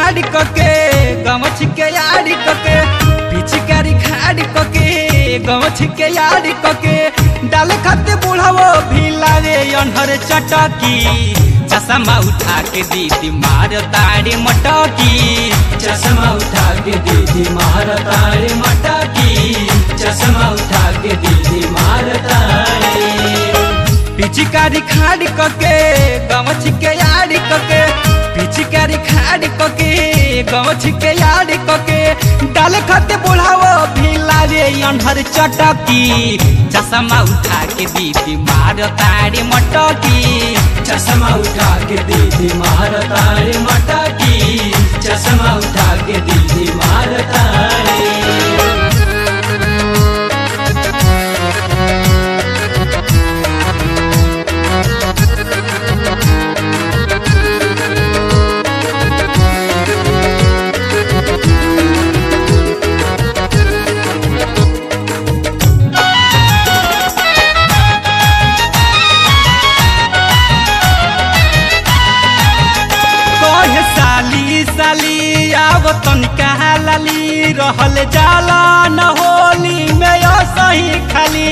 खाड़ी कके गमछ के यारी कके पिचकारी खाड़ी कके गमछ के यारी कके डाल खाते बुढ़ावो भी लागे अनहर चटकी चश्मा उठा के दीदी मार तारे मटकी चश्मा उठा के दीदी मारता रे मटकी चश्मा उठा के दीदी मारता रे पिचकारी खाड़ी कके गमछ के यारी कके पिचकारी खाड़ी कके गमछ के यारी कके डाल खाते बुढ़ावो भी लागे अनहर चटकी चश्मा उठा के दीदी मार तारे मटकी चश्मा उठा के दीदी मारता रे मटकी चश्मा उठा के दीदी मारता रे कहे साली साली आव तनिका लाली रहल जाला न होली में यो सही खाली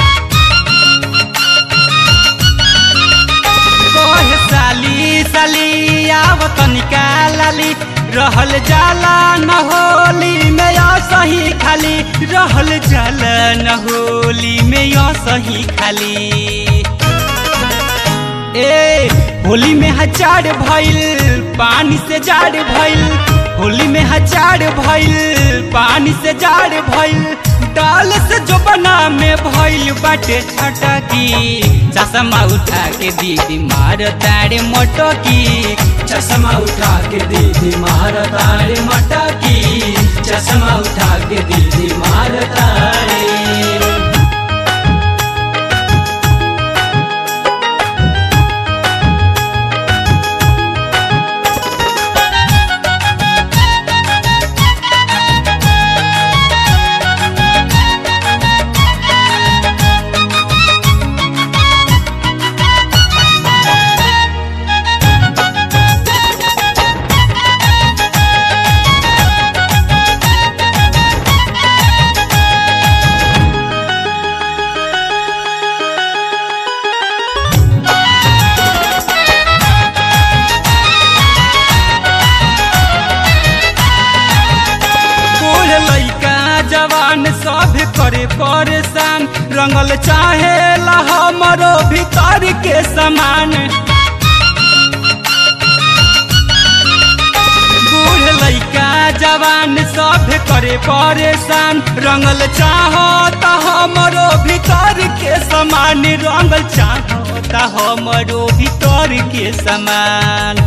कहे साली साली आव तनिका लाली रहल जाला न होली में यो सही खाली रहल जाला न होली में यो सही खाली ए होली में हजार भइल पानी से जाड़ भइल होली में हजार भइल पानी से जाड़ भइल डाल से जो बना में भइल बाटे छटकी चश्मा उठा के दीदी मार तारे मोटकी चश्मा उठा के दीदी मारता रे मटकी चश्मा उठा के दीदी मारता रे बूढ़ लइका जवान सब करे परेशान रंगल चाहे हमरो भीतर के समान बूढ़ लइका जवान सब करे परेशान रंगल चाहो त हमरो भीतर के समान रंगल चाहो त हमरो भीतर के समान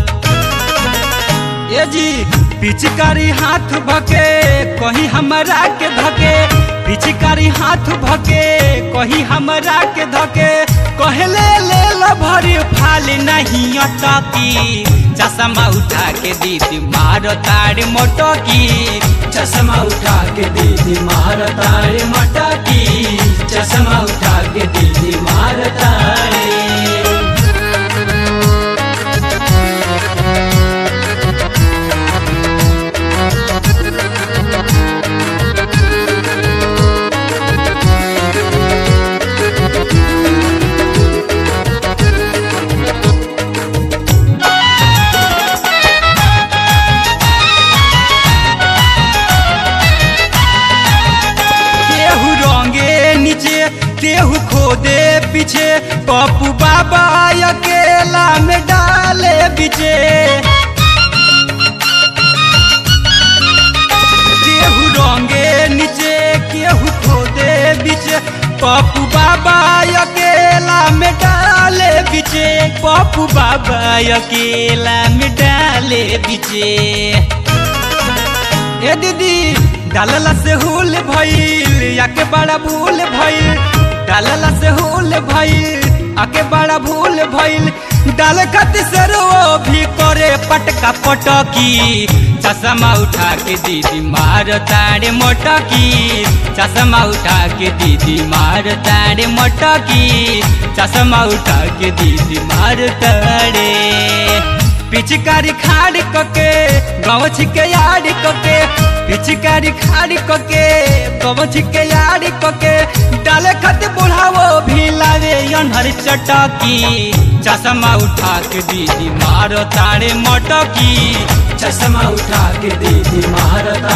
ए जी पिचकारी हाथ भके कहीं हमरा के धके पिचकारी हाथ भके कहीं हमरा के धके कहले ले ल भरी फाल नहीं अटकी चश्मा उठा के दीदी मार तार मोटकी चश्मा उठा के दीदी मारता रे मटकी चश्मा उठा के दीदी मारता रे केहू रंगे नीचे केहू खोदे पीछे पप्पू बाबा अकेला में डाले बीचे केहू रंगे नीचे केहू खोदे बीचे पप्पू बाबा अकेला में डाले बीचे पप्पू बाबा अकेला में डाले बीचे ए दीदी डालला से हुल भइल याके बड़ा भूल भइल डालला से हुल भइल आके बड़ा भूल भइल डाल खातिर से रो भी करे पटका पटकी चश्मा उठा के दीदी मार तारे मोटकी चश्मा उठा के दीदी मार तारे मोटकी चश्मा उठा के दीदी मार तारे पिचकारी खाड़ कके गाँव छिके यार कके पिचकारी खाड़ कके गाँव छिके यार कके डाले खत बुढ़ावो भी लावे अनहर चटकी चश्मा उठा के दीदी मारो तारे मटकी चश्मा उठा के दीदी मारता